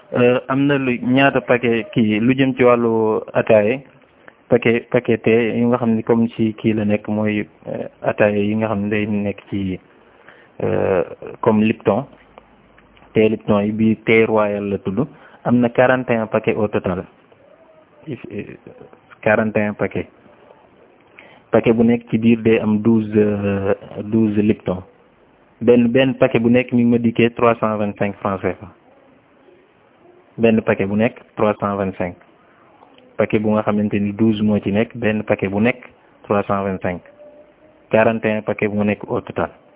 am na lu ñaata paquet kii lu jëm ci wàllu ataaye paquet paquet te yi nga xam ni comme ci kii la nekk mooy ataaye yi nga xam ne day nekk ci comme Lipton te Lipton yi bi thé royal la tudd am na quarante et un paquet au total quarante et un paquet paquet bu nekk ci biir day am douze douze Lipton benn benn paquet bu nekk mi ngi ma dikkee trois cent vingt cinq francs CFA benn paquet bu nekk trois cent vingt cinq paquet bu nga xamante ni douze moo ci nekk benn paquet bu nekk trois cent vingt cinq quarante et un paquet bu nekk au total